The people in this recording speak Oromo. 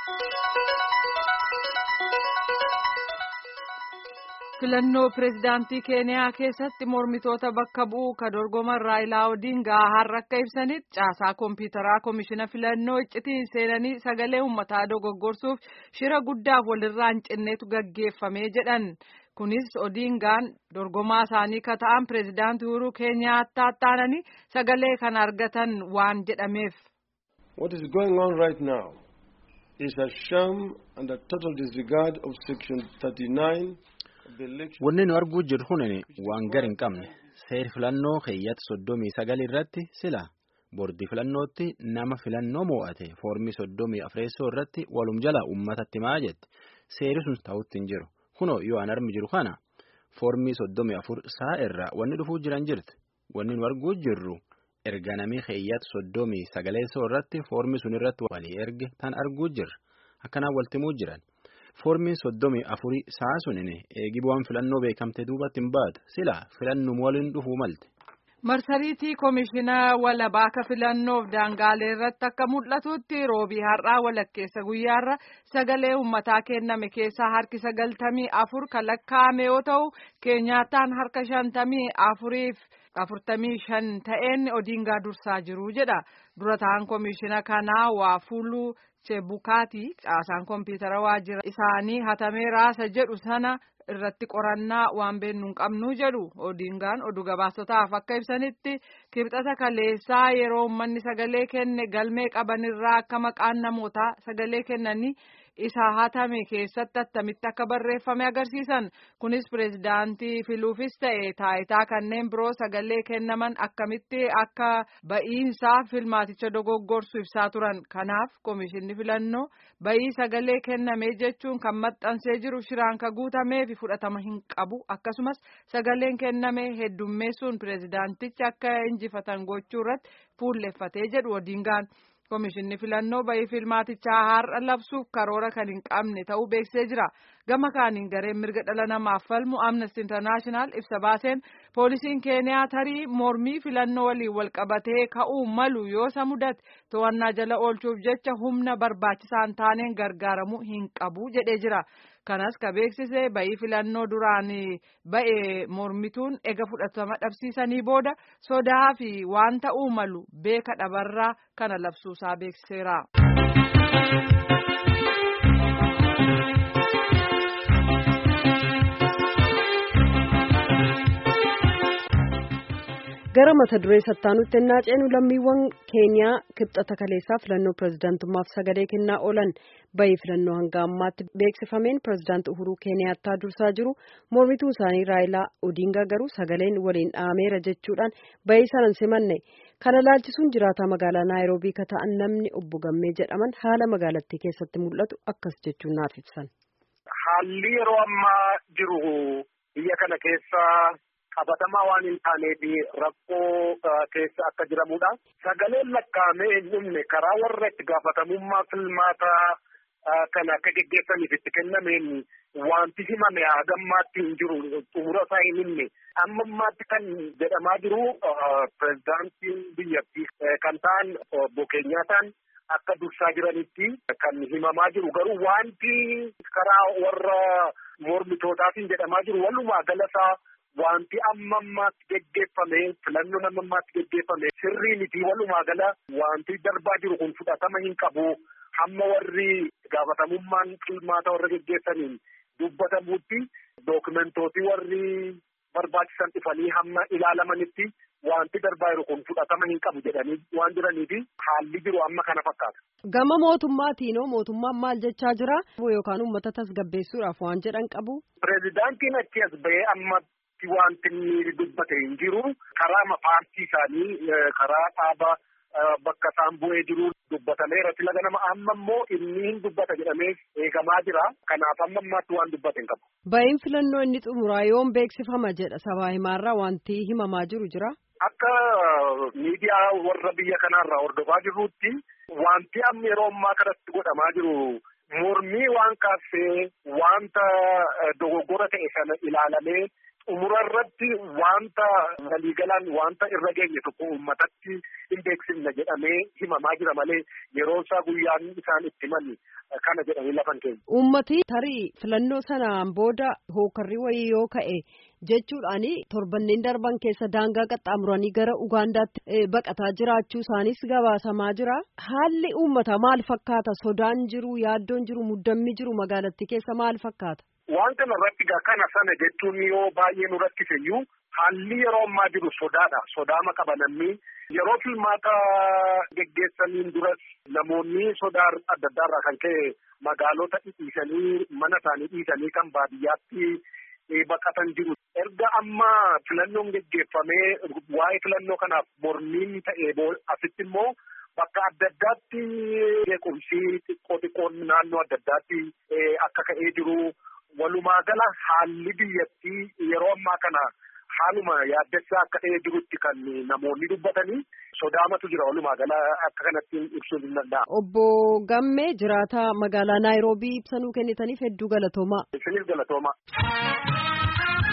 filannoo pireezidaantii keeniyaa keessatti mormitoota bakka bu'uu ka dorgoman raayilaa odiingaa har'a akka ibsanitti caasaa koompiyuutaraa koomishina filannoo iccitiin seenanii sagalee uummataa dogoggorsuuf shira guddaaf walirraa hin cinneetu gaggeeffamee jedhan kunis odiingaan dorgomaa isaanii ka ta'an pireezidaantii uhuruu keeniyaataa taananii sagalee kan argatan waan jedhameef. What is going on right now is a sham and a total disregard of section 39. Wanni nu arguu jirru kun waan gar hin qabne seer filannoo keeyyata soddomii sagal irratti sila boordii filannootti nama filannoo moo'ate foormii soddomii afreessoo irratti walum jala uummatatti himaa jette seeri sun ta'utti hin jiru kunoo yoo an armi jiru kana foormii soddomii afur saa irraa wanni dhufuu jiran jirti wanni nu arguu jirru erga namii keeyyata soddomii sagaleessoo irratti foormii sun irratti walii erge tan arguu jirra akkanaan waltimuu jiran. foormiin soddomii afurii saa sunin eegi bu'aan filannoo beekamte duubatti hin baatu sila filannum waliin dhufuu malte. marsariitii koomishina walabaaka filannoof daangaalee irratti akka mul'atutti roobii har'aa walakkeessa guyyaarra sagalee uummataa kenname keessaa harki sagaltamii afur kan lakkaa'ame yoo ta'u keenyaataan harka shantamii afuriif afurtamii shan ta'een odiingaa dursaa jiru jedha dura ta'an koomishina kanaa waa fuuluu. Chebukaati caasaan koompiyuutara waajjira isaanii hatamee raasa jedhu sana irratti qorannaa waan beennu hin qabnu jedhu odiingaan oduu gabaasotaaf akka ibsanitti kibxata kaleessaa yeroo uummanni sagalee kenne galmee qabanirraa akka maqaan namootaa sagalee kennanii isa hatame keessatti attamitti akka barreeffame agarsiisan kunis pireezidaantii filuufis ta'e taayitaa kanneen biroo sagalee kennaman akkamitti akka ba'iinsaa filmaaticha dogoggorsu ibsaa turan kanaaf koomishinni filannoo ba'ii sagalee kenname jechuun kan maxxansee jiru shiraan ka guutamee fi fudhatama hin qabu akkasumas sagaleen kenname heddummeessuun pireezidaantichi akka injifatan gochuu irratti fuulleffatee jedhu odiingaan. Koomishinni filannoo ba'ii filmaatichaa har'a labsuuf karoora kan hin qabne ta'uu beeksisee jira. Gama kaaniin gareen mirga dhala namaaf falmu Amnesty International ibsa baaseen poolisiin Keeniyaa tarii mormii filannoo waliin walqabatee ka'uu malu yoo isa mudate to'annaa jala oolchuuf jecha humna barbaachisaan taaneen gargaaramuu hin qabu jedhee jira. Kanas ka beeksise ba'ii filannoo duraan ba'e mormituun ega fudhatama dhabsiisanii booda sodaa fi waan ta'uu malu beeka dhabarraa kana labsuusaa beeksiseera. gara mata duree sattaanutti ennaa ceenu lammiiwwan keeniyaa kibxata kaleessaa filannoo pirezidaantummaaf sagalee kennaa oolan bayii filannoo hanga ammaatti beeksifameen pirezidaanti uhuruu keeniyaattaa dursaa jiru mormituun isaanii raayilaa odiingaa garuu sagaleen waliin dhaameera jechuudhaan bayii sanan simanne kana laalchisuun jiraataa magaalaa naayiroobii ka ta'an namni obbo Gammee jedhaman haala magaalattii keessatti mul'atu akkas jechuun naaf ibsan. Haalli yeroo ammaa jiru biyya kana keessa. qabatamaa waan hin taaneef rakkoo keessa akka jiramudha. Sagaleen lakkaa'amee hin dhumne karaa warra itti gaafatamummaa filmaataa kana akka geggeessaniif itti kennameen wanti himame hagammaatti hin jiru xumura isaa hin himne. Amma ammaatti kan jedhamaa jiru pirezidaantiin biyyattii kan ta'an obbo Keenyaataan akka dursaa jiranitti kan himamaa jiru garuu wanti karaa warra mormitootaatiin jedhamaa jiru walumaa galasaa wanti amma ammaatti geggeeffame filannoon amma ammaatti geggeeffame sirrii miti walumaa gala wanti darbaa jiru kun fudhatama hin qabu hamma warri gaafatamummaan filmaata warra geggeessaniin dubbatamutti dookumentootii warri barbaachisan dhufanii hamma ilaalamanitti wanti darbaa jiru kun fudhatama hin qabu jedhanii waan jiraniifi haalli jiru amma kana fakkaata. Gama mootummaatiinoo mootummaan maal jechaa jira yookaan uummata tasgabbeessuudhaaf waan jedhan qabu. Pireezidaantiin achi as bahee amma wanti inni dubbate hin jiru karaa paartii isaanii karaa dhaaba bakka isaan bu'ee jiru dubbatameera sila ganama amma immoo inni hin dubbata jedhamee eegamaa jira kanaaf amma ammaatti waan dubbate hin qabu. Ba'iin filannoo inni xumuraa yoom beeksifama jedha sabaa himaarraa wanti himamaa jiru jira. Akka miidiyaa warra biyya kanaarraa hordofaa jirrutti wanti amma yeroo ammaa kanatti godhamaa jiru mormii waan kaassee wanta dogoggora ta'e sana ilaalamee xumura irratti wanta waliigalaan wanta irra geenye tokko uummatatti hin beeksifna jedhamee himamaa jira malee yeroo isaa guyyaan isaan itti himan kana jedhanii lafan keenya. Uummati tarii filannoo sanaan booda hookarri wayii yoo ka'e jechuudhaan torbanneen darban keessa daangaa qaxxaamuranii gara Ugaandaatti baqataa jiraachuu isaanis gabaasamaa jira. Haalli uummataa maal fakkaata? Sodaan jiru, yaaddoon jiru, muddammi jiru magaalattii keessa maal fakkaata? Waan kana irratti kana sana jechuun yoo baay'ee nu rakkiseyyuu haalli yeroo ammaa jiru sodaadha. Sodaama qaba namni. Yeroo filmaata geggeessaniin duras namoonni sodaa adda addaa irraa kan ka'e magaalota dhiisanii mana isaanii dhiisanii kan baadiyyaatti baqatan jiru. Erga amma filannoon geggeeffamee waa'ee filannoo kanaaf mormiin ta'ee asitti immoo bakka adda addaatti beekumsi xiqqoo xiqqoon naannoo adda addaatti akka ka'ee jiru. Walumaa gala haalli biyyattii yeroo ammaa kana haaluma yaaddessaa akka ta'ee jirutti kan namoonni dubbatanii sodaamatu jira walumaa gala akka kanatti ibsuun hin danda'amu. Obbo Gammee jiraataa magaalaa Naayiroobii ibsanuu kennitaniif hedduu galatoomaa. Isiniif galatoomaa.